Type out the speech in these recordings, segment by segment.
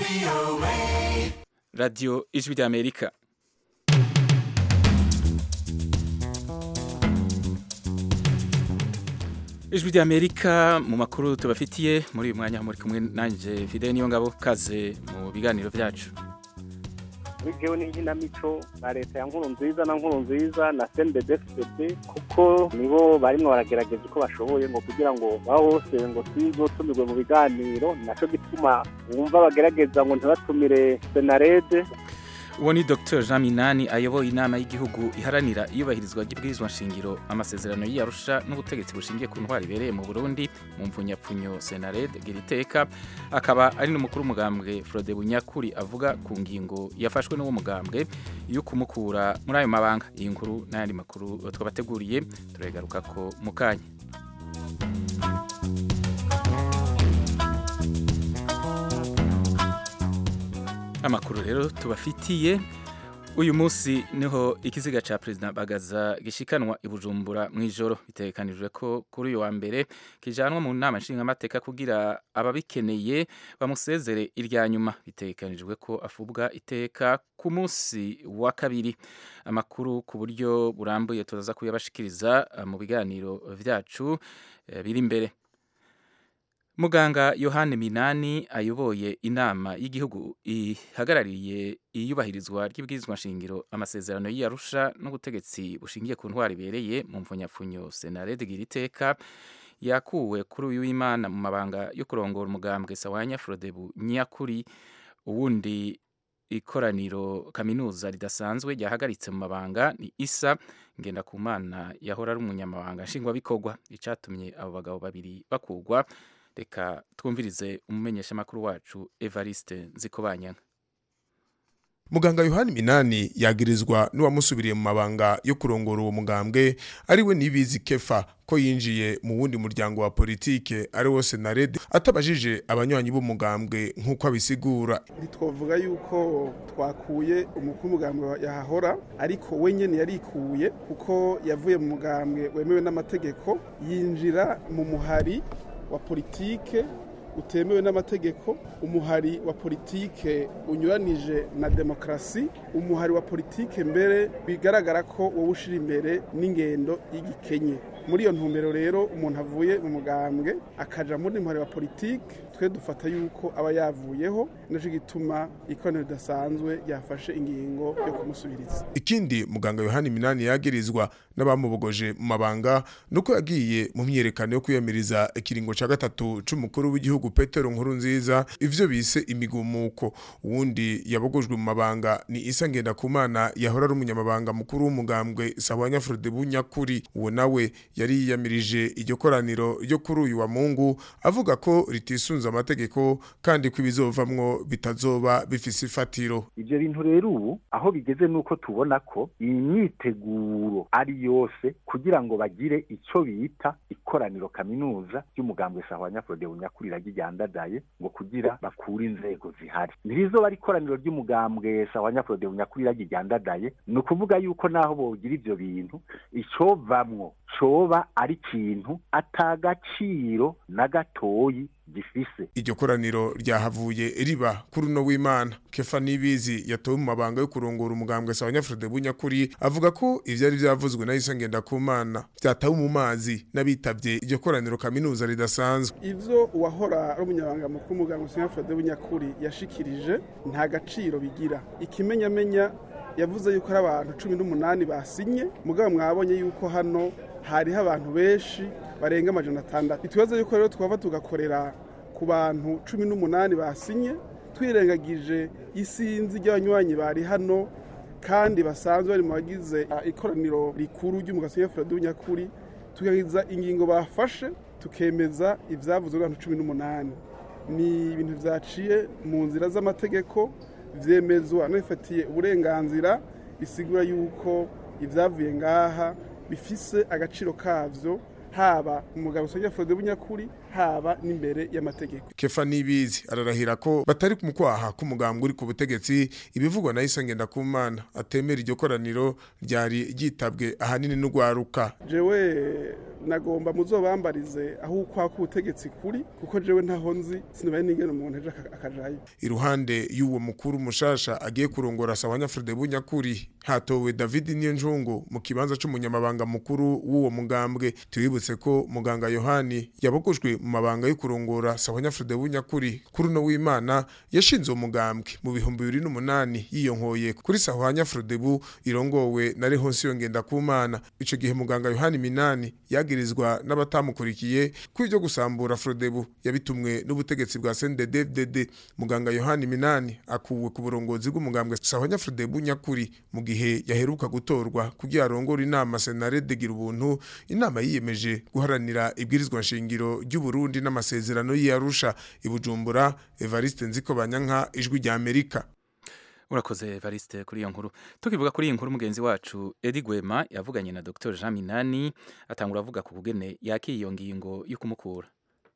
radiyo ijwi ry'amerika ijwi ry'amerika mu makuru tubafitiye muri uyu mwanya muri kumwe nanjye fide niyo ngabo kaze mu biganiro byacu bitewe n'inkinamico na leta ya nkuru nziza na nkuru nziza na cndfcd kuko nibo barimo baragerageza uko bashoboye ngo kugira ngo baho hose ngo tuzotumirwe mu biganiro nacyo gituma wumva bagerageza ngo ntibatumire senarede uwo ni dr jean minani ayoboye inama y'igihugu iharanira iyubahirizwa ry'ibwirizwa nshingiro amasezerano y'iyarusha n'ubutegetsi bushingiye ku ntwari ibereye mu burundi mu mvunyapfunyo senared giriteka akaba ari n'umukuru w'umugambwe frode bunyakuri avuga ku ngingo yafashwe n'uwo mugambwe yo kumukura muri ayo mabanga iyi nkuru n'ayandi makuru twabateguriye turagaruka ko mu kanya amakuru rero tubafitiye uyu munsi niho ikiziga ca perezida bagaza gishikanwa i bujumbura mu ijoro bitegekanijwe ko kuri uyu wa mbere kijanwa mu nama nshingamateka kugira ababikeneye bamusezere irya nyuma bitegekanijwe ko afubwa iteka ku munsi wa kabiri amakuru ku buryo burambuye turaza kuyabashikiriza mu biganiro vyacu biri imbere muganga yohani minani ayoboye inama y'igihugu ihagarariye iyubahirizwa ry'ibwirizwa nshingiro amasezerano y'iyarusha n'ubutegetsi bushingiye ku ntwari ibereye mu mvunyapfunyo senarede giriteka yakuwe kuri uyu w'imana mu mabanga yo kurongora umugambwe sawanya frodebu nyakuri uwundi ikoraniro kaminuza ridasanzwe ryahagaritse mu mabanga ni isa ngendakumana yahora ari umunyamabanga nshingwabikorwa icatumye abo bagabo babiri bakugwa reka twumvirize umumenyeshamakuru wacu evariste nzikobanyanga muganga yohani minani yagirizwa n'uwamusubiriye mu mabanga yo kurongora uwo mugambwe ariwe nibizi kefa ko yinjiye mu wundi muryango wa politike ari wo senarede atabajije abanywanyi b'umugambwe nk'uko abisigura ntitwavuga yuko twakuye umukuru w'umugambwe yahahora ariko we nyene yarikuye kuko yavuye mu mugambwe wemewe n'amategeko yinjira mu muhari wa politike utemewe n'amategeko umuhari wa politike unyuranije na demokarasi umuhari wa politike mbere bigaragara ko wowe ushira imbere n'ingendo y'igikenye muri iyo ntumbero rero umuntu avuye mu mugambwe akaja muri muhari wa politike twe dufata yuko aba yavuyeho naco gituma ikoraniro ridasanzwe ryafashe ingingo yo kumusubiriza ikindi muganga yohani minani yagirizwa n'abamubogoje mu mabanga nuko yagiye mu myiyerekano yo kwiyamiriza ikiringo ca gatatu c'umukuru w'igihugu petero nkuru nziza ivyo bise imigumuko uwundi yabogojwe mu mabanga ni isa ngendakumana yahora ari umunyamabanga mukuru w'umugambwe sawanya frode bunyakuri uwo nawe yari yiyamirije iryo koraniro ryo kuri uyu wa mungu avuga ko ritisunze amategeko kandi ko ibizovamwo bitazoba bifise ifatiro ivyo bintu rero ubu aho bigeze nuko tubona ko iyi myiteguro ari yose kugira ngo bagire ico bita ikoraniro kaminuza ry'umugambwe sahwanya frode bunyakuri ryandadaye ngo kugira bakure inzego zihari ntirizoba ari ikoraniro ry'umugambwe sahwanya frode bunyakuri ryandadaye ni ukuvuga yuko naho bogira ivyo bintu icovamwo coba ari ikintu atagaciro na gatoyi gifise iryo koraniro ryahavuye riba kuri uno w'imana kefa nibizi yatowe mu mabanga yo kurongora umugambwe sawanya frode bunyakuri avuga ko ivyari vyavuzwe na isa ngendakumana vyatawe mu mazi n'abitavye iryo koraniro kaminuza ridasanzwe ivyo uwahora ari umunyabanga mukuru w'umugambwe sawanya frode bunyakuri yashikirije nta gaciro bigira ikimenyamenya yavuze yuko ari abantu cumi n'umunani basinye mugabo mwabonye yuko hano hariho abantu benshi barenga amajana atandatu itubazo yuko rero twava tugakorera ku bantu cumi n'umunani basinye twirengagije isinzi ry'abanywanyi bari hano kandi basanzwe bari mu bagize ikoraniro rikuru ry'umugasi w'ifuradu nyakuri tugagiza ingingo bafashe tukemeza ibyavuzwe n'abantu cumi n'umunani ni ibintu byaciye mu nzira z'amategeko byemezwa n'abifatiye uburenganzira bisigura yuko ibyavuye ngaha bifise agaciro kavyo haba umugabo usanga Frode Bunyakuri haba n'imbere y'amategeko kefa nibizi ararahira ko batari mu kwaha k'umugambwe uri ku butegetsi ibivugwa na isa ngendakumana atemera iryo koraniro ryari ryitabwe ahanini n'urwaruka jewe nagomba muzobambarize aho ukwaha k'ubutegetsi kuri kuko jewe ntaho nzi sinabaye n'ingene umuntu ejo aka- akajayo iruhande y'uwo mukuru mushasha agiye kurongora Sawanyafrede Bunyakuri hatowe David Niyonjungu mu kibanza c'umunyamabanga mukuru w'uwo mugambwe tubibutse ko muganga Yohani yabogojwe mu mabanga yo kurongora Sawanyafrede Bunyakuri kuri no w'Imana yashinze uwo mugambwe mu bihumbi bibiri n'umunani yiyonkoye kuri Sawanyafrede bu irongowe na Rehonsi yongenda kumana ico gihe muganga Yohani Minani yagirizwa n'abatamukurikiye ko ivyo gusambura Frodebu yabitumwe n'ubutegetsi bwa CNDD-FDD muganga Yohani Minani akuwe ku burongozi bw'umugambwe Sahanya Frodebu nyakuri mu gihe yaheruka gutorwa kugira arongore inama Senarede gira ubuntu inama yiyemeje guharanira ibwirizwa nshingiro ry'u Burundi n'amasezerano y'Arusha ibujumbura Evariste Nziko Banyanka ijwi rya Amerika urakoze Evariste kuri iyo nkuru tukivuga kuri iyi nkuru mugenzi wacu Edi Gwema yavuganye na Dr Jean Minani atangura avuga ku kugene yakiye iyo ngingo yo kumukura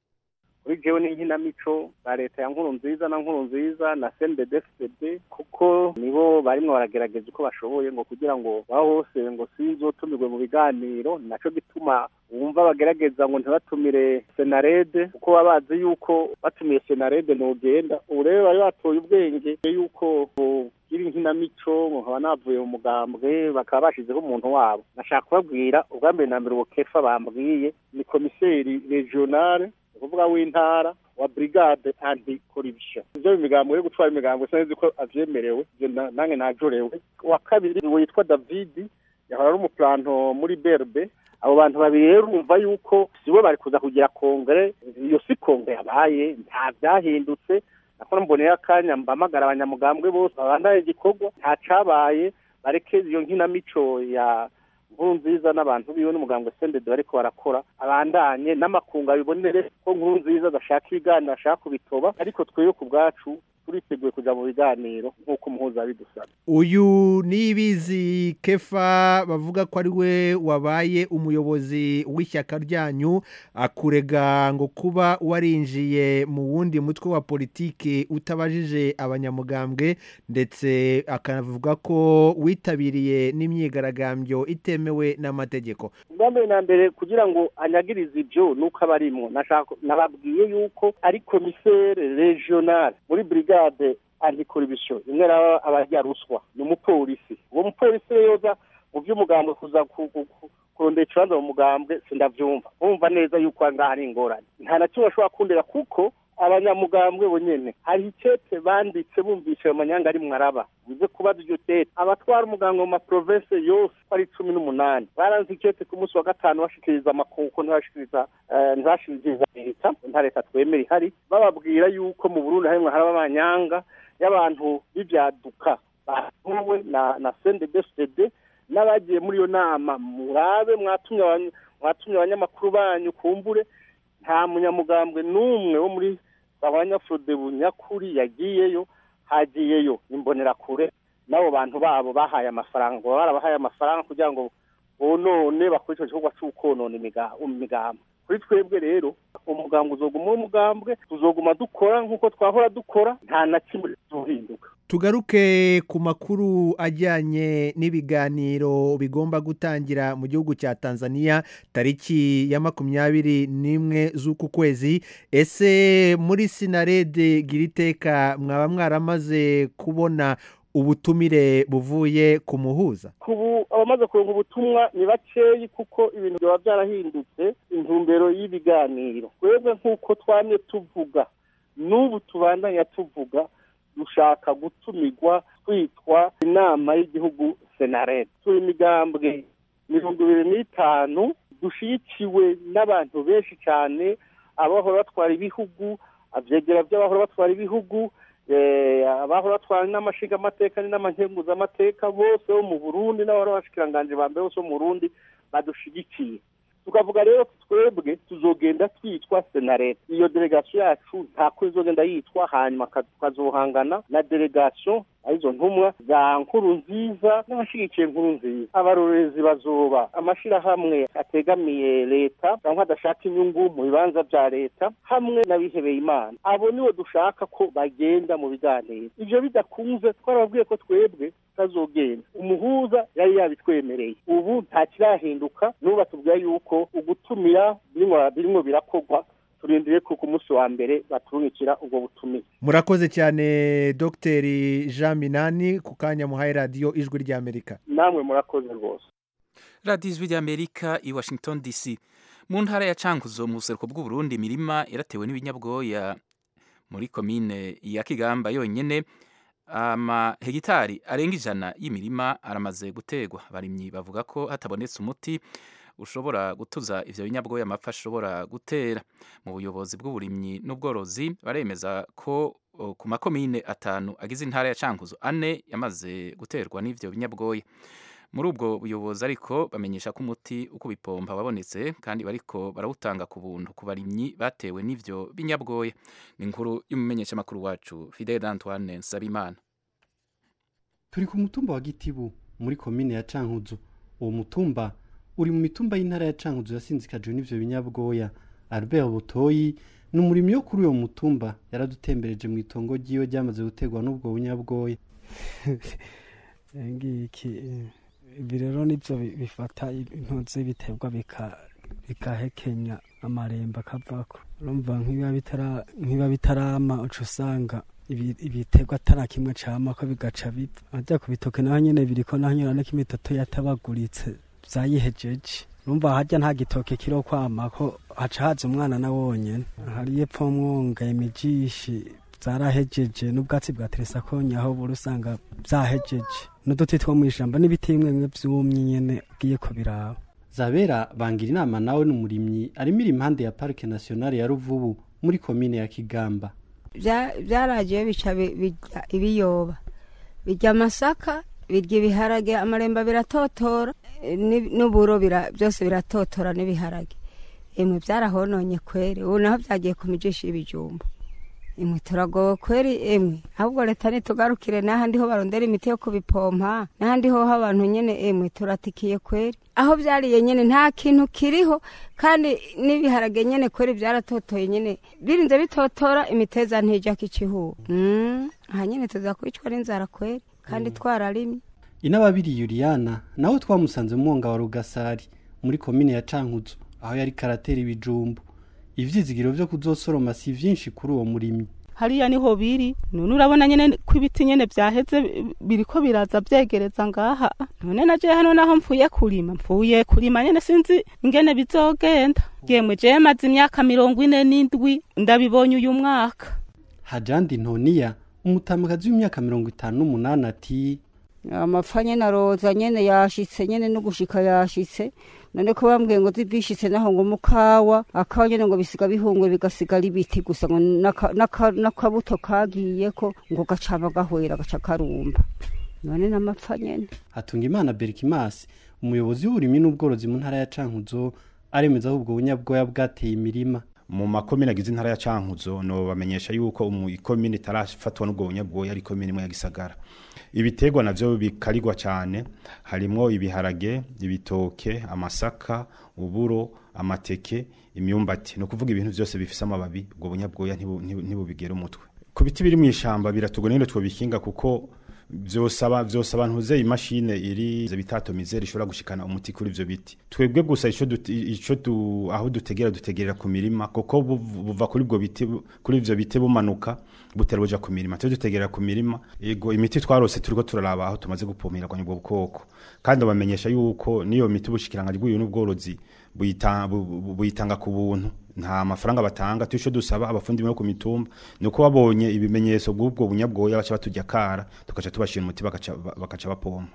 kuri jewe n'inkinamico ba leta ya nkuru nziza na nkuru nziza na CNDD-FDD kuko nibo barimwo baragerageza uko bashoboye ngo kugira ngo baho hose ngo sinzotumirwe mu biganiro naco gituma wumva bagerageza ngo ntibatumire senarede kuko baba bazi yuko batumiye senarede ntugenda ubu rero bari batoye ubwenge yuko iri inkinamico ngo nkaba navuye mu mugambwe bakaba bashizeho umuntu wabo nashaka kubabwira ubwa mbere na mbere uwo kefa bambwiye ni komiseri regionale ukuvuga w'intara wa brigade anti corruption ivyo imigambo yo gutwara imigambo sinzi ko avyemerewe ivyo na- nange najorewe wa kabiri witwa david yahora ari umuplanto muri berbe abo bantu babiri rero urumva yuko sibo bari kuza kugira kongere iyo si kongere yabaye nta vyahindutse nakora mboneye akanya mbamagara abanyamugambwe bose babandaye igikorwa nta cabaye bareke iyo nkinamico ya nkuru nziza n'abantu biwe n'umugambwe sendede bariko barakora abandanye n'amakungu abibonere ko nkuru nziza adashaka ibiganiro ashaka kubitoba ariko twebwe ku bwacu turiteguye kuja mu biganiro nk'uko umuhuza bidusaba uyu nibizi kefa bavuga ko ari we wabaye umuyobozi w'ishyaka ryanyu akurega ngo kuba warinjiye mu wundi mutwe wa politiki utabajije abanyamugambwe ndetse akanavuga ko witabiriye n'imyigaragambyo itemewe n'amategeko ubwa mbere na mbere kugira ngo anyagirize ibyo nuko aba arimwo nashaka nababwiye yuko ari komisere regional muri brigade anticorruption imwe raba abarya ruswa ni umupolisi uwo mupolisi rero yoza mu by'umugambwe kuza ku- ku- ku- kurondera ikibanza mu mugambwe sindavyumva bumva neza yuko aha ngaha ari ingorane nta na kimwe bashobora kundera kuko abanyamugambwe bonyene hari icete banditse bumvishe ayo manyanga ari mwaraba bize kubaza iryo tete abatwara umuganga mu maprovense yose ko ari cumi n'umunani baranze icete ku munsi wa gatanu bashikiriza amakuko ntibashikiriza eh, ntibashikiriza leta nta leta twemera ihari bababwira yuko mu burundi harimwo haraba amanyanga y'abantu b'ivyaduka batuwe na na CNDD-FDD n'abagiye muri iyo nama murabe mwatumye abany- mwatumye abanyamakuru banyu kumbure nta munyamugambwe n'umwe wo muri abanyafurode bunyakuri yagiyeyo hagiyeyo imbonerakure n'abo bantu babo bahaye amafaranga ngo barabahaye amafaranga kugira ngo bonone bakore icyo gikorwa cy'ukonona imiga- imigambi kuri twebwe rero umugambwe uzoguma uri umugambwe tuzoguma dukora nk'uko twahora dukora nta na kimwe tuzohinduka tugaruke ku makuru ajyanye n'ibiganiro bigomba gutangira mu gihugu cya tanzania tariki ya makumyabiri n'imwe z'uku kwezi ese muri sinarede gira iteka mwaba mwaramaze kubona ubutumire buvuye ku muhuza kubu abamaze kuronka ubutumwa ni bakeyi kuko ibintu byaba byarahindutse intumbero y'ibiganiro twebwe nk'uko twamye tuvuga n'ubu tubandanya tuvuga dushaka gutumirwa twitwa inama y'igihugu senarete turi imigambwe mirongo ibiri n'itanu dushyigikiwe n'abantu benshi cyane abahora batwara ibihugu abyegera by'abahora batwara ibihugu eh, abahora batwara n'amashinga amateka n'amankenguzamateka bose bo mu burundi n'abahora bashikiranganje ba mbere bose bo mu burundi badushigikiye tukavuga rero ko twebwe tuzogenda twitwa senarete iyo delegasiyo yacu ntako izogenda yitwa hanyuma ka- tukazohangana na delegasiyo arizo ntumwa za nkuru nziza n'abashigikiye nkuru nziza abarorerezi bazoba amashirahamwe ategamiye leta cyangwa adashaka inyungu mu bibanza vya leta hamwe n'abihebeye imana abo nibo dushaka ko bagenda mu biganiro ivyo bidakunze twarababwiye ko twebwe tutazogenda umuhuza yari yabitwemereye ubu nta kirahinduka n'ubu batubwira yuko ugutumira birimwo birimwo birakorwa turindiriye ko ku munsi wa mbere baturungikira ubwo butumire murakoze cyane dogiteri jean minani ku kanya muhaye radiyo ijwi ry'amerika namwe murakoze rwose radiyo ijwi ry'amerika i washington dc mu ntara ya cankuzo mu buseruko bw'uburundi imirima yaratewe n'ibinyabwoya muri komine ya kigamba yonyine amahegitari arenga ijana y'imirima aramaze gutegwa abarimyi bavuga ko hatabonetse umuti ushobora gutuza ivyo binyabwoya amapfa ashobora gutera mu buyobozi bw'uburimyi n'ubworozi baremeza ko o, ku makomine atanu agize intara ya cankuzo ane yamaze guterwa n'ivyo binyabwoya muri ubwo buyobozi ariko bamenyesha ko umuti uko bipompa wabonetse kandi bariko barawutanga ku buntu ku barimyi batewe n'ivyo binyabwoya ni inkuru y'umumenyeshamakuru wacu Fidel Antoine Nsabimana turi ku mutumba wa gitibu muri komine ya cankuzo uwo mutumba uri mu mitumba y'intara ya cankuzo yasinzikajwe n'ivyo binyabwoya albert butoyi ni umurimyi wo kuri uwo mutumba yaradutembereje mu itongo ryiwe ryamaze guterwa n'ubwo bunyabwoya ngiki ibi rero nibyo bi- bifata intozi biterwa bika- bigahekenya amarembo akavako urumva nk'ibiba bitara- nk'ibiba bitarama uca usanga ibi- ibiterwa atari kimwe cama ko bigaca bipfa ajya ku bitoke naho nyene biriko naho nyene ariko imitoto yatabaguritse vyayihejeje urumva harya nta gitoke kiro kwama ko haca haza umwana na wonyene hariyo epfo mwonga imijishi zarahejeje n'ubwatsi bwa teresakonya aho buri usanga vyahejeje n'uduti two mw'ishamba n'ibiti bimwe bimwe vyumye nyene ugiye kubiraba zabera bangira inama nawe ni umurimyi arimira impande ya parike nationale ya ruvubu muri komine ya kigamba Bya- byaragiye bica bi- birya ibiyoba birya amasaka birya ibiharage amaremba biratotora eh, n'i- n'uburo bira- byose biratotora n'ibiharage imwe byarahononye kweri ubu naho byagiye ku mijishi y'ibijumba imwe turagowe kweri emwe ahubwo leta nitugarukire n'ahandi ho barondera imiti yo kubipompa n'ahandi ho abantu nyene emwe turatikiye kweri aho byariye nyene nta kintu kiriho kandi n'ibiharage nyene kweri byaratotoye nyene birinze bitotora imiteza ntijya kicihuba mm. aha nyene tuza kwicwa n'inzara kweri kandi twararimye inababiri yuriyana nawe twamusanze mu mwonga wa rugasari muri komine ya cankuzo aho yari karatera ibijumbu ivyizigiro vyo kuzosoroma si vyinshi kuri uwo murimyi hariya niho biri none urabona nyene ko ibiti nyene vyaheze bi- biriko biraza vyegereza ngaha none naje hano naho mvuye kurima mvuye kurima nyene sinzi ingene bizogenda yemwe je maze imyaka mirongo ine n'indwi ndabibonye uyu mwaka hajandi ntoniya umutamakazi w'imyaka mirongo itanu n'umunani ati amapfa nyene aroza nyene yashitse nyene no gushika yashitse none ko bambwiye ngo zibishitse naho ngo mukawa akawa nyene ngo bisiga bihungwe bigasigara ibiti gusa ngo n'aka- n'aka- n'akabuto kagiyeko ngo gacama gahwera gaca karumba none n'amapfa nyene hatunga imana berikimasi umuyobozi w'uburimyi n'ubworozi mu ntara ya cankuzo aremeza ko ubwo bunyabwoya bwateye imirima mu makomine agize intara ya cankuzo no bamenyesha yuko umu ikomine itarafatwa n'ubwo bunyabwoya ari ikomine imwe ya gisagara ibiterwa navyo bikarirwa cyane harimwo ibiharage ibitoke amasaka uburo amateke imyumbati no kuvuga ibintu byose bifise amababi ubwo bunyabwoya ntibu- ntibu- ntibubigera umutwe ku biti biri mu ishamba biratugora nyine twobikinga kuko vyosaba vyosaba ntuze imashine iri bitatomizera ishobora gushikana umuti kuri ivyo biti twebwe gusa ico duti- ico du, aho dutegera dutegerera ku mirima kuko buv- buva kuri ubwo biti bu- kuri ivyo biti bumanuka butera buja ku mirima twe dutegerera ku mirima ego imiti twarose turiko turaraba aho tumaze gupomera kwa ubwo bukoko kandi bamenyesha yuko niyo miti ubushikiranganje bw'uyu n'ubworozi buyita- bu- bu- buyitanga ku buntu nta mafaranga batanga tusho dusaba abafundi bo ku mitumba nuko babonye ibimenyetso bw'ubwo bunyabwoya baca batujya kara tukaca tubashira umuti bakaca bakaca bapompa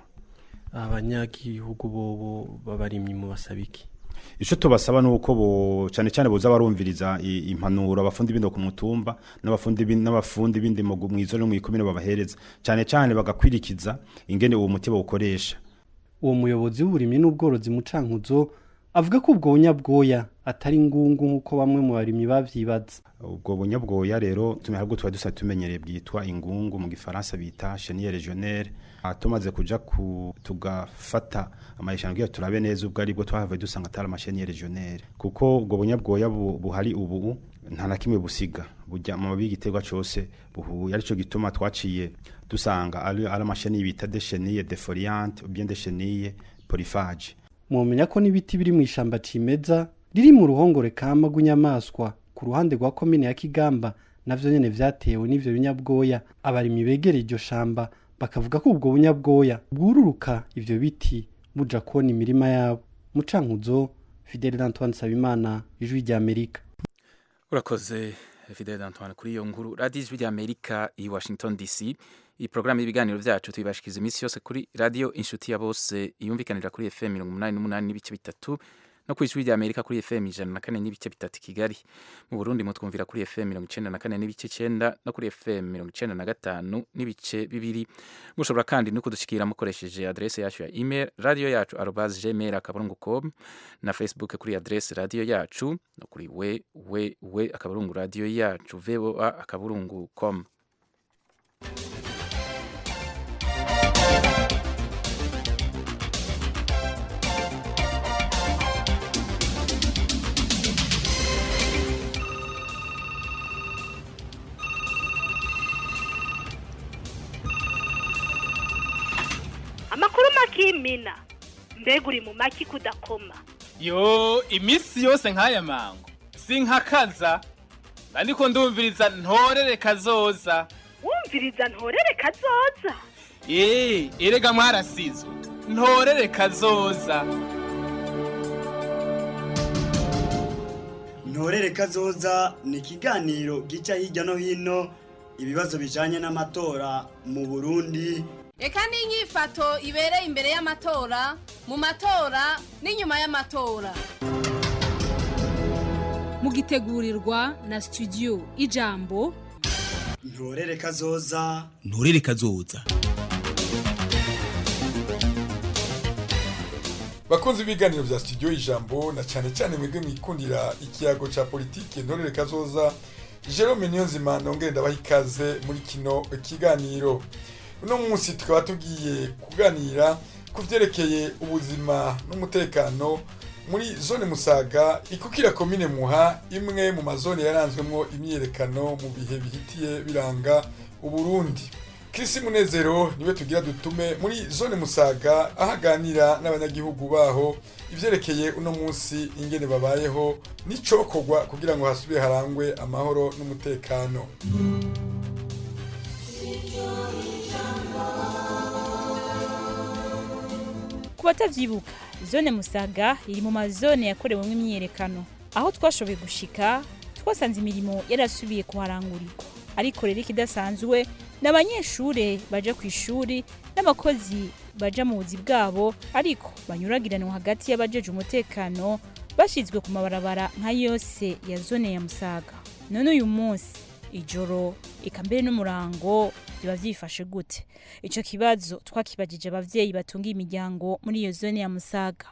abanyagihugu bobo babarimyi mu basabiki ico tubasaba nuko bo cyane cyane boza barumviriza i- impanuro abafundi bindi ku mutumba n'abafundi bindi n'abafundi bindi mu gu- mwizo no mwikomine babahereza cyane cyane bagakwirikiza ingene uwo muti bawukoresha uwo muyobozi w'uburimyi n'ubworozi mu cankuzo avuga ko ubwo bunyabwoya atari ngungu nk'uko bamwe mu barimyi bavyibaza ubwo bunyabwoya rero tume ahubwo tuba dusa tumenyereye bwitwa ingungu mu gifaransa bita chenille régionnaire tumaze kuja ku tugafata amayishano kugira turabe neza ubwo aribwo twahavuye dusanga atari amasheniye régionnaire kuko ubwo bunyabwoya bu- buhari ubu nta na kimwe busiga burya mu mababi y'igiterwa cose buhuye arico gituma twaciye dusanga ari ari amasheni bita de chenille defoliante ou bien de chenille polyphage mwomenya ko n'ibiti biri mu ishamba cimeza riri mu ruhongore kama rw'inyamaswa ku ruhande rwa komine ya kigamba navyo nyene vyatewe n'ivyo binyabwoya abarimyi begereye iryo shamba bakavuga ko ubwo bunyabwoya bwururuka ivyo biti buja kubona imirima yabo mucankuzo fidele d'antoine sabimana ijwi rya amerika urakoze fidele d'antoine kuri iyo nkuru radiyo ijwi rya amerika i washington dc iyi porogaramu y'ibiganiro byacu tuyibashikiriza iminsi yose kuri radiyo inshuti ya bose yumvikanira kuri fm mirongo umunani n'umunani n'ibice bitatu no ku ijwi rya amerika kuri fm ijana na kane n'ibice bitatu i kigali mu burundi mutwumvira kuri fm mirongo icenda na kane n'ibice icenda no kuri fm mirongo icenda na gatanu n'ibice bibiri mushobora kandi no kudushikira mukoresheje adrese yacu ya email radio yacu arobas gmail akaburungu com na facebook kuri adrese radio yacu no kuri we we we akaburungu radio yacu voa akaburungu com amakuru makimina mbega uri mu maki kudakoma yo iminsi yose nk'aya mango sinkakaza ariko ndumviriza ntorere kazoza wumviriza ntorere kazoza eee erega mwarasizwe ntorere kazoza ntorere kazoza ni ikiganiro gica hirya no hino ibibazo bijanye n'amatora mu burundi reka n'inyifato ibereye imbere y'amatora mu matora n'inyuma y'amatora mugitegurirwa na studio ijambo ntorere kazoza nturere kazoza bakunze ibiganiro vya studio ijambo na cyane cyane mwebwe mwikundira ikiyago ca politike ntorere kazoza Jerome Niyonzima nongere ndabaha ikaze muri kino kiganiro uno munsi tukaba tugiye kuganira ku vyerekeye ubuzima n'umutekano muri zone musaga ikukira komine muha imwe mu mazone yaranzwemwo imyiyerekano mu bihe bihitiye biranga uburundi Chris Munezero niwe tugira dutume muri zone musaga ahaganira n'abanyagihugu baho ivyerekeye uno munsi ingene babayeho n'icokorwa kugira ngo hasubire harangwe amahoro n'umutekano ku batavyibuka zone musaga iri mu mazone yakorewemo imyiyerekano aho twashoboye gushika twasanze imirimo yarasubiye kuharangurirwa ariko rero ikidasanzwe ni abanyeshure baja ku ishuri n'abakozi baja mu buzi bwabo ariko banyuragiranwa hagati y'abajeje umutekano bashizwe ku mabarabara nka yose ya zone ya musaga none uyu munsi ijoro eka mbere n'umurango biba vyifashe gute ico kibazo twakibajije abavyeyi batunga imiryango muri iyo zone ya musaga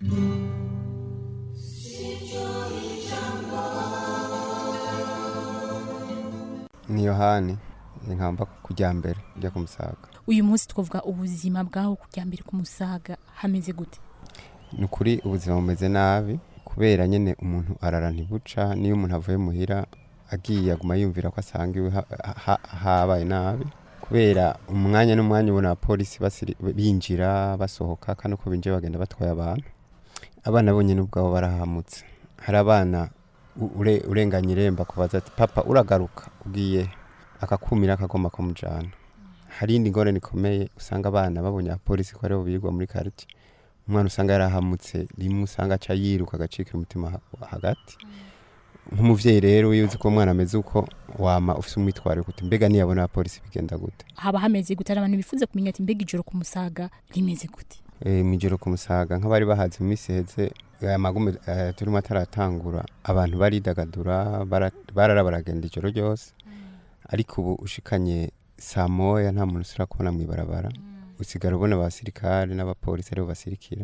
ni yohani inkamba kujya mbere ujya ku musaga uyu munsi twavuga ubuzima bwaho kujya mbere ku musaga hameze gute ni ukuri ubuzima bumeze nabi kubera nyine umuntu arara ntibuca niyo umuntu avuye muhira agiye aguma yumvira ko asanga iwe ha- ha- habaye nabi kubera umwanya n'umwanya ubona abapolisi basiri- binjira basohoka kandi uko binjiye bagenda batwaye abantu abana bonyine ubwabo barahamutse hari abana u- ure- urenganya iremba kubaza ati papa uragaruka ugiye akakumira akagomba kumujyana hari indi ngorane ikomeye usanga abana babonye abapolisi ko aribo birirwa muri karitsiye umwana usanga yarahamutse rimwe usanga aca yiruka agacika umutima ha- hagati nk'umuvyeyi rero iyo uzi ko umwana ameze uko wama ufise umwitwarire kuti mbega niyabona abapolisi bigenda gute haba hameze gute hari abantu bifuza kumenya ati mbega ijoro ku musaga rimeze gute e, mwijoro ku musaga nk'abari bahaze mu minsi iheze aya magume eh, turimo ataratangura abantu baridagadura bara- barara baragenda ijoro ryose ariko ubu ushikanye saa moya nta muntu usura kubona mw'ibarabara usigara ubona abasirikare n'abapolisi aribo basirikira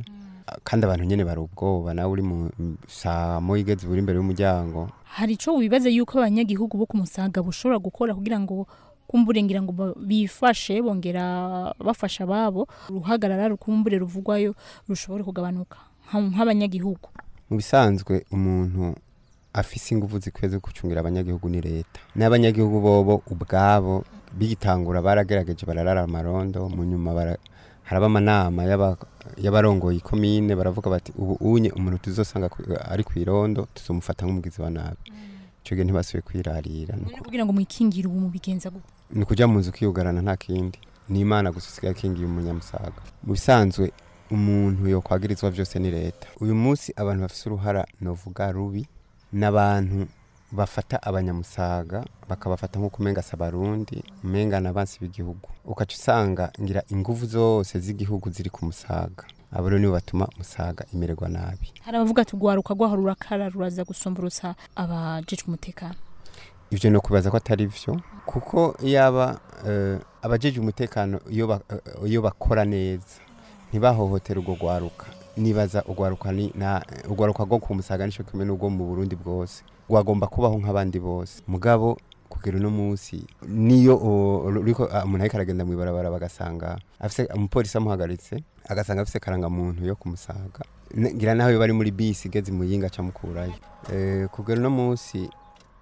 kandi abantu nyene bari ubwoba nawe uri mu saa moya igeze uri imbere y'umuryango hari ico wibaza yuko abanyagihugu bo ku musaga bushobora gukora kugira ngo kumbure ngira ngo ba- bifashe bongera bafasha ababo uruhagarara rukumbure ruvugwayo rushobore kugabanuka nka- nk'abanyagihugu mu bisanzwe umuntu afise ingufu zikwiye zo gucungira abanyagihugu ni leta n'abanyagihugu bobo ubwabo bigitangura baragerageje bararara amarondo mu nyuma bara haraba amanama y'aba- y'abarongoye ikomine baravuga bati ubu unye umuntu tuzosanga ku- ari ku irondo tuzomufata nk'umugizi wa nabi ico gihe ntibasubiye kwirarira ni uku- kugira ngo mwikingire ubu mubigenza gute ni ukuja mu nzu ukiyugarana nta kindi ni imana gusa usigaye akingiye umunyamusaga mu bisanzwe umuntu yokwagirizwa vyose ni leta uyu munsi abantu bafise uruhara novuga rubi n'abantu bafata abanyamusaga bakabafata nk'uko umenga si abarundi umenga n'abansi b'igihugu ukaca usanga ngira inguvu zose z'igihugu ziri ku musaga abo rero nibo batuma musaga imererwa nabi hari abavuga ati rwaruka rwaho rurakara ruraza gusomborotsa abajejwe umutekano ivyo no kubaza ko atari vyo kuko yaba uh, abajeje umutekano iyo ba- eh, iyo bakora neza ntibahohotera urwo rwaruka nibaza urwaruka ni na urwaruka rwo ku musaga nico kimwe n'urwo mu Burundi bwose rwagomba kubaho nk'abandi bose mugabo kugera uno munsi niyo o- ruriko ah, umuntu ariko aragenda mw'ibarabara bagasanga afise umupolisi amuhagaritse agasanga afise karangamuntu yo kumusaga N- ngira naho iyo bari muri bisi igeze muyinga acamukurayo eh, kugera uno munsi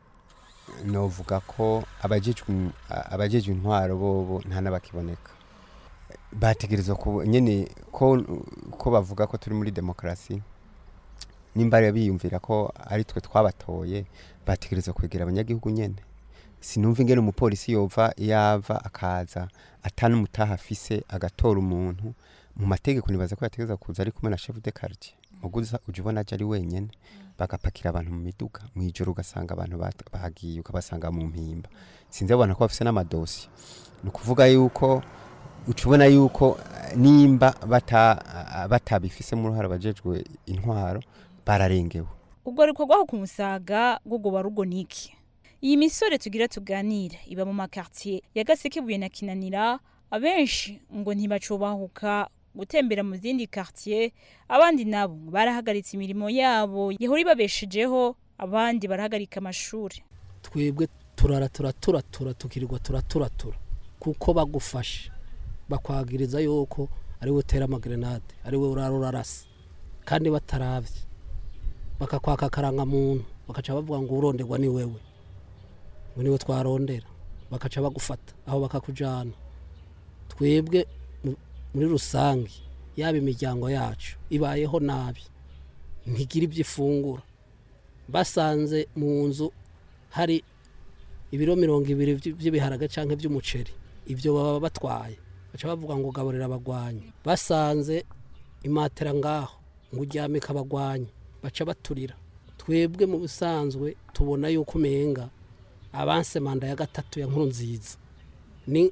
novuga ko abajejwe um- a- abajejwe intwaro bobo nta n'abakiboneka bategerezwa ku nyene ko ko bavuga ko turi muri demokarasi nimba rero biyumvira ko ari twe twabatoye bategerezwa kwegera abanyagihugu nyene sinumva ingene umupolisi yova yava akaza atanumutaha afise agatora umuntu mu mategeko nibaza ko yategereza kuza ari kumwe na chef de quartier muguza uje ubona aje ari wenyene bagapakira abantu mu miduga mu ijoro ugasanga abantu bat- bagiye ukabasanga mu mpimba sinzi abona ko bafise n'amadosi ni ukuvuga yuko uca ubona yuko eh, nimba bata ah, batabifisemo uruhare abajejwe intwaro bararengewe ubwo ariko rwaho ku musaga rwogoba rugo niki iyi misore tugira tuganira iba mu makartier ya gasekebuye na kinanira abenshi ngo ntibacubahuka gutembera mu zindi quartier abandi nabo ngo barahagaritse imirimo yabo yahora ibabeshejeho abandi barahagarika amashuri twebwe turara turaturatura tukirirwa turaturatura kuko bagufashe bakwagiriza yuko ari we utera amagrenade ari we urara urarasa kandi bataravye bakakwaka akarangamuntu bakaca bavuga ngo uronderwa ni wewe ngo niwe twarondera bakaca bagufata aho bakakujana twebwe mu- muri rusange yaba imiryango yacu ibayeho nabi ntigira ibyo ifungura basanze mu nzu hari ibiro mirongo ibiri vy- vy'ibiharage canke vy'umuceri ivyo baba batwaye baca bavuga ngo gaburira abagwanyi basanze imatera ngaho ngo uryamike abagwanyi baca baturira twebwe mu bisanzwe tubona yuko umenga abanse manda ya gatatu ya nkuru nziza ni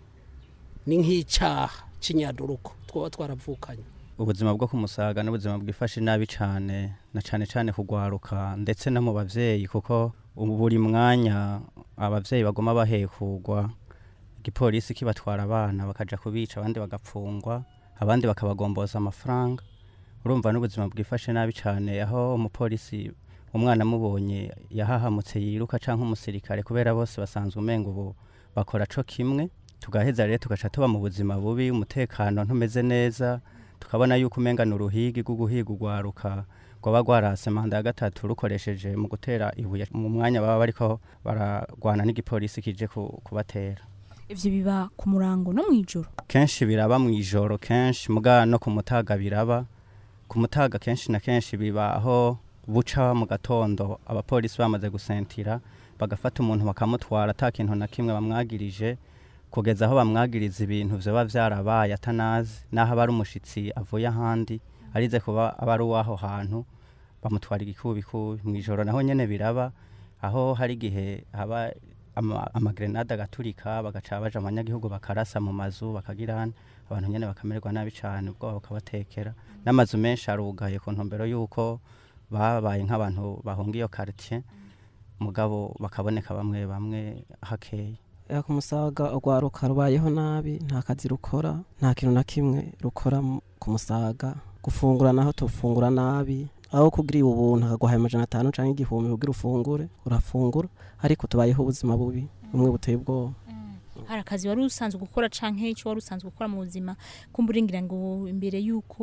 ni nk'icaha c'inyaduruko twoba twaravukanye ubuzima bwo kumusaga n'ubuzima bwifashe nabi cyane na cyane cyane kugwaruka ndetse no mu bavyeyi kuko ubu buri mwanya abavyeyi bagoma bahekugwa igipolisi kibatwara abana bakaja kubica abandi bagapfungwa abandi bakabagomboza amafaranga urumva n'ubuzima bwifashe nabi cyane aho umupolisi umwana amubonye yahahamutse yiruka canke umusirikare kubera bose basanzwe umenga ubu bakora co kimwe tugaheza rero tugaca tuba mu buzima bubi umutekano ntumeze neza tukabona yuko umenga ni uruhigi rwo guhiga urwaruka rwaba rwarase manda ya gatatu rukoresheje mu gutera ibuye mu mwanya baba bariko baragwana n'igipolisi kije ku- kubatera ivyo biba ku murango no mw'ijoro kenshi biraba mu ijoro kenshi muga no ku mutaga biraba ku mutaga kenshi na kenshi biba aho buca mu gatondo abapolisi bamaze gusentira bagafata umuntu bakamutwara ata kintu na kimwe bamwagirije kugeza aho bamwagiriza ibintu vyoba vyarabaye atanazi naho aba ari umushitsi avuye ahandi arize kuba aba ari uw'aho hantu bamutwara igikubikubi mu ijoro naho nyene biraba aho hari igihe haba ama- amagrenade agaturika bagaca baja abanyagihugu bakarasa mu mazu bakagirana abantu nyene bakamererwa nabi cane ubwoba bukabatekera n'amazu menshi arugaye ku ntumbero y'uko babaye nk'abantu bahunga iyo quartier mugabo bakaboneka bamwe bamwe hakeya ya ku musaga urwaruka rubayeho nabi nta kazi rukora nta kintu na kimwe rukora mu- ku musaga gufungura naho tufungura nabi aho kugira ubuntu akaguhaye amajana atanu cyangwa igihumbi kugira ufungure urafungura ariko tubayeho ubuzima bubi bumwe buteye ubwoba hari akazi wari usanzwe gukora canke icyo wari usanzwe gukora mu buzima kumva uringira ngo imbere y'uko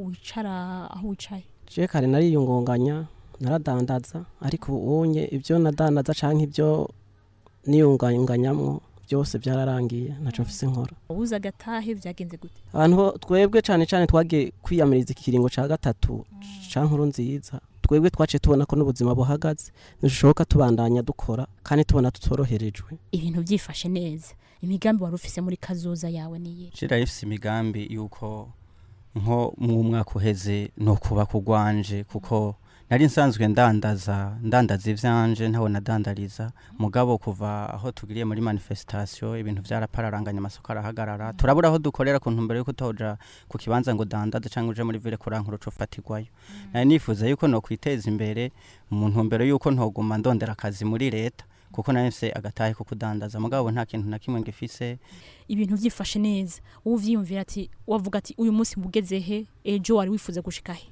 wicara aho wicaye je kare nariyungunganya naradandaza ariko ubunye ibyo nadandaza canke ibyo niyungunganyamwo byose byararangiye ntaco mfise nkora ubuze agatahe byagenze gute abantu bo- twebwe cane cane twagiye kwiyamiriza ikiringo ca gatatu ca nkuru nziza twebwe twaciye tubona ko n'ubuzima buhagaze ntishoboka tubandanya dukora kandi tubona tutoroherejwe ibintu byifashe neza imigambi wari ufise muri kazoza yawe niye jira ifise imigambi yuko nko mu mwaka uheze no kuba kugwanje kuko nari nsanzwe ndandaza ndandaza ivyanje ntawe nadandariza mugabo kuva aho tugiriye muri manifestation ibintu vyarapararanganya amasoko arahagarara turabura aho dukorera ku ntumbero yuko utoja ku kibanza ngo dandaze canke uje muri ville kurankuru uca ufatirwayo nari nifuza yuko no kwiteza imbere mu ntumbero yuko ntoguma ndondera akazi muri leta kuko nari mfise agatahe ko kudandaza mugabo nta kintu na kimwe ngifise ibintu byifashe neza wowe uvyiyumvira ati wavuga ati uyu munsi mbugeze he ejo wari wifuza gushika he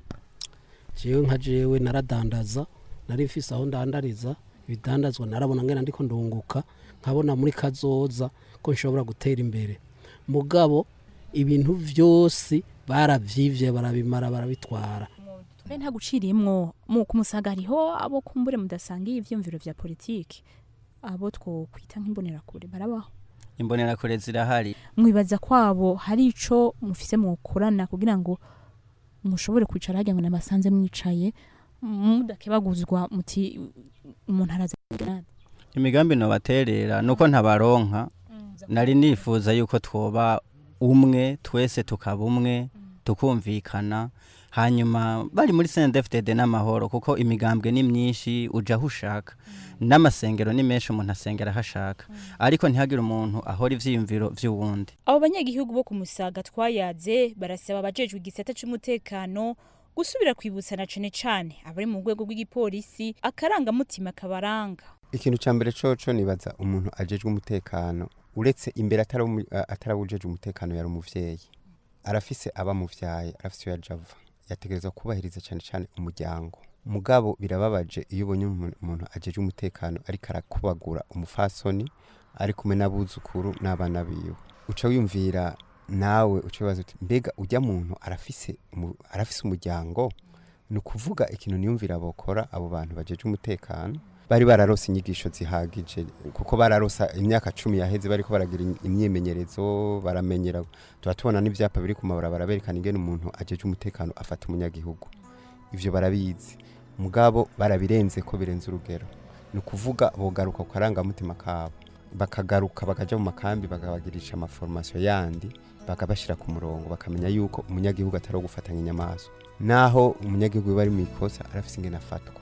jewe nka jewe naradandaza nari mfise aho ndandariza ibidandazwa narabona ngena ndiko ndunguka nkabona muri kazoza ko nshobora gutera imbere mugabo ibintu vyose baravyivye barabimara barabitwara tube nta guciriyemwo mu kumusaga hariho abo kumbure mudasangiye ivyumviro vya politiki abo twokwita nk'imbonerakure barabaho imbonerakure zirahari mwibaza kwabo hari ico mufise mukorana kugira ngo mushobore kwicara hagira ngo namasanze mwicaye mudakebaguzwa muti umuntu araza grenade imigambi nobaterera nuko ntabaronka nari nifuza yuko twoba umwe twese tukaba umwe tukumvikana hanyuma bari muri CNDFDD n'amahoro kuko imigambwe ni myinshi uja aho ushaka n'amasengero ni menshi umuntu asengera aho ashaka ariko ntihagire umuntu ahora ivyiyumviro vy'uwundi abo banyagihugu bo ku musaga twayaze barasaba abajejwe igisata c'umutekano gusubira kwibutsana cane cane abari mu rwego rw'igipolisi akarangamutima kabaranga ikintu ca mbere coco nibaza umuntu ajejwe umutekano uretse imbere atarawujejwe umutekano yari umuvyeyi arafise abamuvyaye arafise iyo yaja ava yategerezwa kubahiriza cyane cyane umuryango mugabo birababaje iyo ubonye umuntu umuntu ajejwe umutekano ariko arakubagura umufasoni ari kumwe n'abuzukuru n'abana biwe uca wiyumvira nawe uca wibaza uti mbega ujya muntu arafise umu- arafise umuryango ni ukuvuga ikintu niyumvira bokora abo bantu bajejwe umutekano bari bararose inyigisho zihagije kuko bararosa imyaka cumi yaheze bariko baragira im- imyimenyerezo baramenyera tuba tubona n'ivyapa biri ku mabarabara berekana ingene umuntu ajeje umutekano afata umunyagihugu ivyo barabizi mugabo barabirenze ko birenze urugero ni ukuvuga bogaruka ku karangamutima kabo bakagaruka bakaja mu makambi bakabagirisha amaformasiyo yandi bakabashyira ku murongo bakamenya yuko umunyagihugu atari uwo gufatanya inyamaswa naho umunyagihugu biba ari mu ikosa arafise ingene afatwa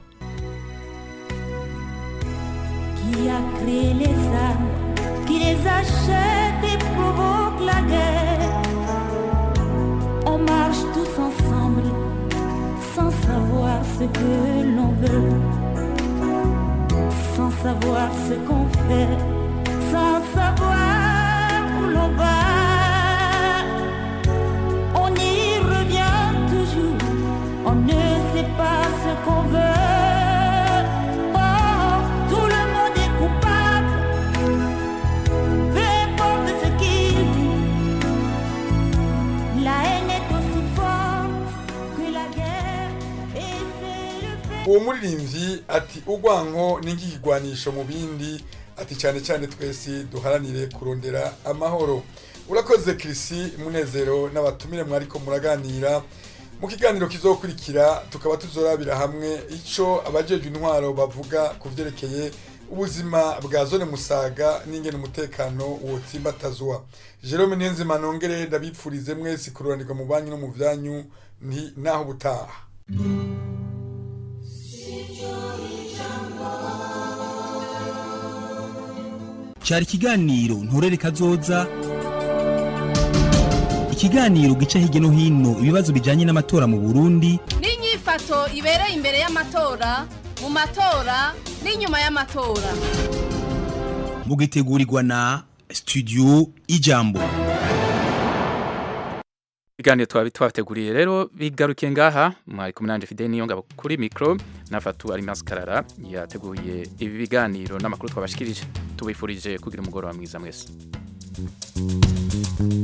Qui a créé les armes, qui les achète et provoque la guerre. On marche tous ensemble sans savoir ce que l'on veut, sans savoir ce qu'on fait, sans savoir où l'on va. On y revient toujours, on ne sait pas ce qu'on veut. Oh, tout le monde est coupable, peu importe ce qu'il dit. La haine est aussi forte que la guerre, et c'est le fait. uwo muririmbyi ati urwanko ni nk'ikigwanisho mu bindi ati cyane cyane twese duharanire kurondera amahoro urakoze kirisi munezero n'abatumire mwariko muraganira mu kiganiro kizokurikira tukaba tuzorabira hamwe ico abajejwe intwaro bavuga ku vyerekeye ubuzima bwa zone musaga n'ingene umutekano wotsimbatazwa jerome niyonzima nongere ndabipfurize mwese kururanirwa mu banyu no mu vyanyu nti naho ubutaha cyari ikiganiro nturere kazoza ikiganiro gica hirya no hino ibibazo bijyanye n'amatora mu burundi n'inyifato ibereye imbere y'amatora mu matora n'inyuma y'amatora mugitegurirwa na studio ijambo ibiganiro twabi twabateguriye rero bigarukiye ngaha mwari kumwe nanje Fidel Niyongabo kuri micro nafatu ari maskarara yateguye ibi biganiro n'amakuru twabashikirije tubifurije kugira umugoroba mwiza mwese